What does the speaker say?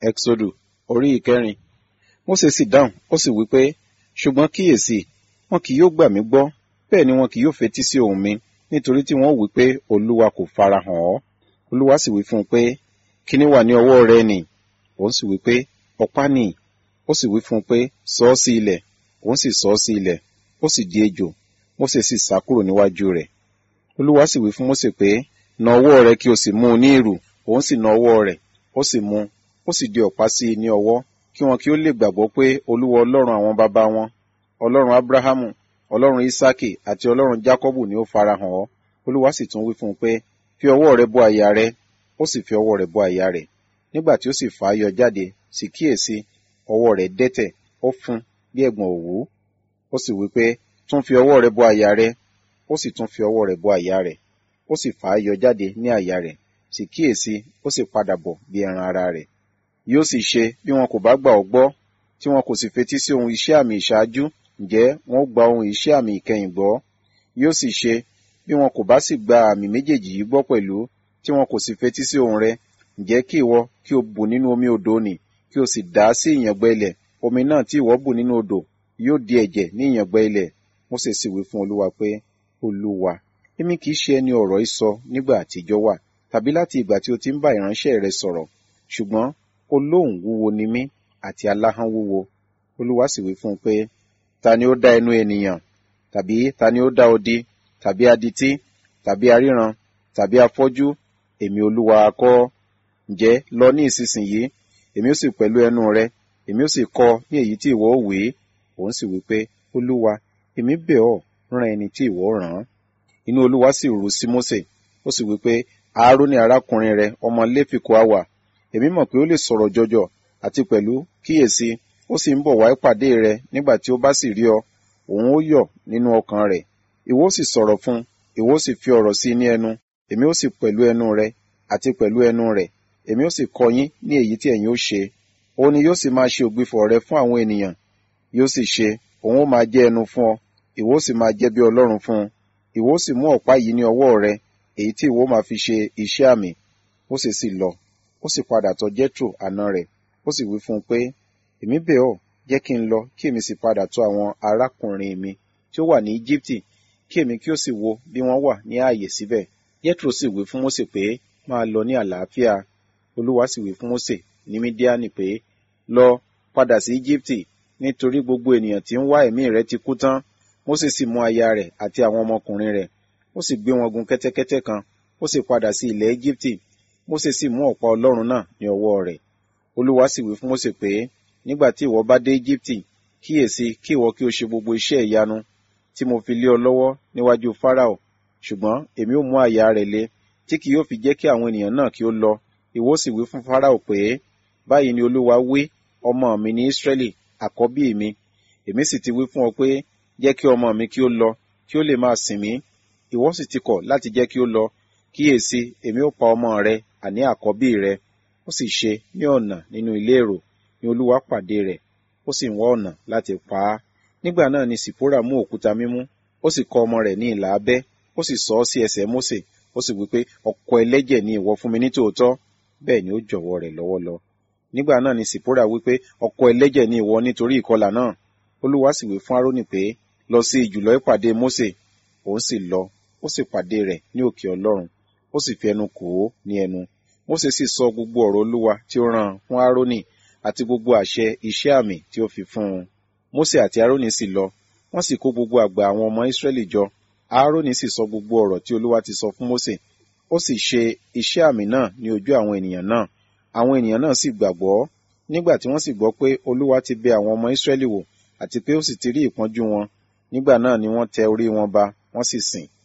Ẹ́kísódù orí ìkẹrin. Mósè sì dáhùn, ó sì wí pé, ṣùgbọ́n kíyèsí, wọn kì yóò gbà mí gbọ́, bẹ́ẹ̀ ni wọn kì yóò fetí sí ohùn mi, nítorí tí wọn ó wí pé Olúwa kò farahàn ọ́. Olúwa sì wí fún un pé, kíní wà ní ọwọ́ rẹ nì? Òun sì wí pé, ọ̀pá nì. Ó sì wí fún un pé, sọ ọ́ sí ilẹ̀. Òun sì sọ ọ́ sí ilẹ̀. Ó sì di ejò. Mósè sì sá kúrò níwájú rẹ̀. Olúwa sì wí fún Mósè pé, na ọwọ́ rẹ kí o sì mú un ní ìrù. Òun sì na ọwọ́ rẹ̀, ó sì mú un, ó sì di ọ̀pá sí i ní ọwọ́, kí wọn kí ó lè gbàgbọ́ pé Olúwa Ọlọ́run àwọn baba wọn, Ọlọ́run Ábúráhámù, Ọlọ́run Ísákì àti Ọlọ́run Jákọ́bù ni ó farahàn ọ́. Olúwa sì tún wí fún un pé, fi ọwọ́ rẹ bọ àyà rẹ. Ó sì fi ọwọ́ rẹ̀ bọ àyà rẹ̀. Nígbà tí ó sì fà á yọ jáde, sì kíyèsí, ọwọ́ rẹ̀ dẹ́tẹ̀, ó fún bí ẹ̀gbọ̀n òwú. Ó sì wí pé, tún fi ọwọ́ rẹ bọ àyà rẹ. Ó sì tún fi ọwọ́ rẹ̀ bọ àyà rẹ̀. Ó sì fà á yọ jáde ní àyà rẹ̀. Sì kíyèsí, ó sì padà bọ̀ bí ẹran ara rẹ̀. Yóò sì ṣe bí wọn kò bá gbà ọ́ gbọ́, tí wọn kò sì fetí sí ohun iṣẹ́ àmì ìṣáájú, ǹjẹ́ wọn ó gba ohun iṣẹ́ àmì ìkẹyìn gbọ́. Yóò sì ṣe bí wọn kò bá sì gba àmì méjèèjì yìí gbọ́ pẹ̀lú, tí wọn kò sì fetí sí ohùn rẹ̀, ǹjẹ́ kí ìwọ kí o bù nínú omi odò nì, kí o sì dà á sí ìyàngbẹ ilẹ̀. Omi náà tí ìwọ bù nínú odò yóò di ẹ̀jẹ̀ ní ìyàngbẹ ilẹ̀. Mósè sì wí fún Olúwa pé, Olúwa, èmi kì í ṣe ẹni ọ̀rọ̀ yìí sọ nígbà àtijọ́ wà, tàbí láti ìgbà tí o ti ń bá ìránṣẹ́ rẹ sọ̀rọ̀, ṣùgbọ́n olóhùn wúwo ni mí àti aláhán wúwo. Olúwa sì wí fún un pé, ta ni ó dá ẹnu ènìyàn? Tàbí ta ni ó dá odi? Tàbí adití? Tàbí aríran? Tàbí afọ́jú? Èmi Olúwa kọ́. Ǹjẹ́ lọ ní ìsinsìnyí, èmi ó sì pẹ̀lú ẹnu rẹ, èmi ó sì kọ́ ní èyí tí ìwọ ó wí. Òun sì wí pé, Olúwa, èmi bẹ̀ ọ́, rán ẹni tí ìwọ rán. Inú Olúwa sì rú sí Mósè, ó sì wí pé, Aaroni arákùnrin rẹ, ọmọ Léfì kò á wà. Èmi mọ̀ pé ó lè sọ̀rọ̀ jọjọ, àti pẹ̀lú kíyèsí, ó sì ń bọ̀ wá ìpàdé rẹ nígbà tí ó bá sì rí ọ, òun ó yọ̀ nínú ọkàn rẹ̀. Ìwọ ó sì sọ̀rọ̀ fún un, ìwọ ó sì fi ọ̀rọ̀ sí i ní ẹnu, èmi ó sì pẹ̀lú ẹnu rẹ, àti pẹ̀lú ẹnu rẹ̀, èmi ó sì kọ́ yín ní èyí tí ẹ̀yin ó ṣe. Òun ni yóò sì máa ṣe ògbìfọ̀ rẹ fún àwọn ènìyàn. Yóò sì ṣe, òun ó máa jẹ́ ẹnu fún ọ, ìwọ ó sì máa jẹ́ bí Ọlọ́run fún un. Ìwọ ó sì mú ọ̀pá yìí ní ọwọ́ rẹ, èyí tí ìwọ máa fi ṣe iṣẹ́ àmì. Mósè sì lọ, ó sì padà tọ̀ Jethro àna rẹ̀, ó sì wí fún un pé, èmi bẹ̀ ọ́, jẹ́ kí n lọ, kí èmi sì padà tọ̀ àwọn arákùnrin mi tí ó wà ní Íjíbítì, kí èmi kí ó sì wo bí wọ́n wà ní ààyè síbẹ̀. Jethro sì wí fún Mósè pé, máa lọ ní àlàáfíà. Olúwa sì wí fún Mósè ní Mídíánì pé, lọ, padà sí Íjíbítì, nítorí gbogbo ènìyàn tí ń wá ẹ̀mí rẹ ti kú tán. Mósè sì mú aya rẹ̀ àti àwọn ọmọkùnrin rẹ̀, ó sì gbé wọn gun kẹ́tẹ́kẹ́tẹ́ kan, ó sì padà sí ilẹ̀ Íjíbítì. Mósè sì mú ọ̀pá Ọlọ́run náà ní ọwọ́ rẹ̀. Olúwa sì wí fún Mósè pé, nígbà tí ìwọ bá dé Íjíbítì, kíyèsí kí ìwọ kí o ṣe gbogbo iṣẹ́ ìyanu tí mo fi lé ọ lọ́wọ́ níwájú Fáráò. Ṣùgbọ́n èmi ó mú àyà rẹ̀ le, tí kì yóò fi jẹ́ kí àwọn ènìyàn náà kí ó lọ. Ìwọ sì wí fún Fáráò pé, báyìí ni Olúwa wí, ọmọ mi ní Ísírẹ́lì, àkọ́bí mi. Èmi sì ti wí fún ọ pé, jẹ́ kí ọmọ mi kí ó lọ, kí ó lè máa sìn mí. Ìwọ sì ti kọ̀ láti jẹ́ kí ó lọ. Kíyèsí, èmi ó pa ọmọ rẹ, àní àkọ́bí rẹ. Ó sì ṣe ní ọ̀nà nínú ilé èrò, ni Olúwa pàdé rẹ̀, ó sì ń wá ọ̀nà láti pa á. Nígbà náà ni Sìpórà mú òkúta mímú, ó sì kọ ọmọ rẹ̀ ní ìlà abẹ́, ó sì sọ ọ́ sí ẹsẹ̀ Mósè, ó sì wí pé, ọkọ ẹlẹ́jẹ̀ ni ìwọ fún mi ní tòótọ́. Bẹ́ẹ̀ ni ó jọ̀wọ́ rẹ̀ lọ́wọ́ lọ. Nígbà náà ni Sìpórà wí pé, ọkọ ẹlẹ́jẹ̀ ni ìwọ nítorí ìkọlà náà. Olúwa sì wí fún Árónì pé, lọ sí ìjùlọ ìpàdé Mósè. Òun sì lọ, ó sì pàdé rẹ̀ ní òkè Ọlọ́run, ó sì fi ẹnu kò ó ní ẹnu. Mósè sì sọ gbogbo ọ̀rọ̀ Olúwa tí ó rán fún Árónì àti gbogbo àṣẹ iṣẹ́ àmì tí ó fi fún un. Mósè àti Árónì sì lọ, wọ́n sì kó gbogbo àgbà àwọn ọmọ Ísírẹ́lì jọ. Árónì sì sọ gbogbo ọ̀rọ̀ tí Olúwa ti sọ fún Mósè. Ó sì ṣe iṣẹ́ àmì náà ní ojú àwọn ènìyàn náà. Àwọn ènìyàn náà sì gbàgbọ́. Nígbà tí wọ́n sì gbọ́ pé Olúwa ti bẹ àwọn ọmọ Ísírẹ́lì wò àti pé ó sì ti rí ìpọ́njú wọn, nígbà náà ni wọ́n tẹ orí wọn ba, wọ́n sì sìn.